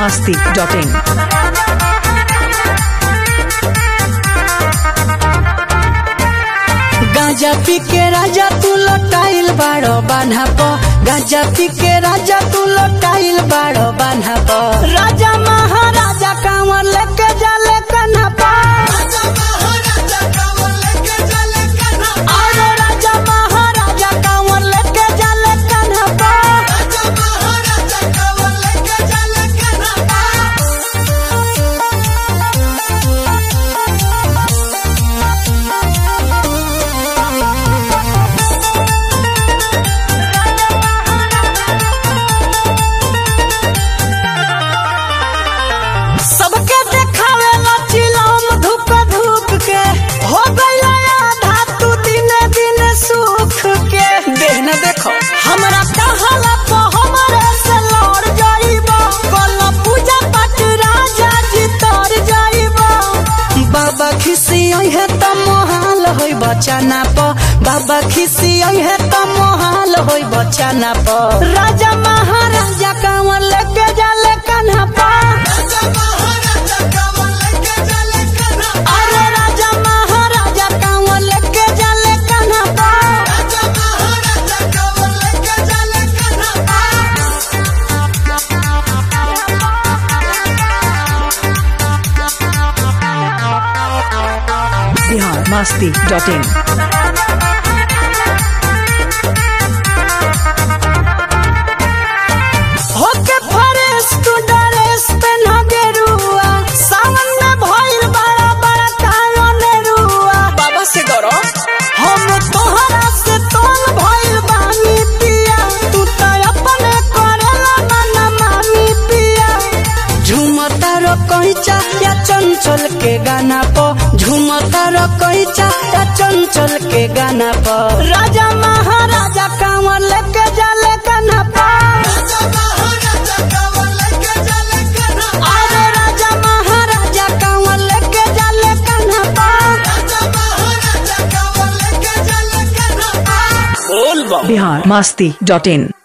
masti.in. गांजा पी के राजा तू लटाइल बाड़ो बान्हा प गांजा पी के राजा तू लटाइल बाड़ो बान्हा प राजा महाराजा कांवर लेके जाले कन्हा प अरे राजा महाराजा कांवर लेके जाले कन्हा प सबके देखावे ला चिलम धूप धूप के हो गइला आधा तू दिने दिने सुख के देख न देखो हमरा कहाला प हमरे से लड़ जाइबा कल पूजा पाठ राजा जी तर जाइबा बाबा खिसी है त मोहाल होई बचाना प बाबा खिसी है त मोहाल होई बचाना प राजा महाराजा कांवर लेके जाले कन्हा पा अरे राजा महाराजा कांवर लेके जाले कन्हा पा Bihar masti.in. होके फरेस तू ड्रेस पहना गेरुआ सावन में भइल बड़ा बड़ा कायोने रुआ बाबा से डरो हम तोहरा से तोल भइल बानी पिया तू त अपने करेला मना मानी पिया झूमता रो कहिचा या चंचल के गाना प झूमता रो कहिचा या चंचल के गाना प राजा महाराजा कांवर लेके जाले कन्हा पा अरे राजा महाराजा कांवर लेके जाले कन्हा पा Bihar masti.in.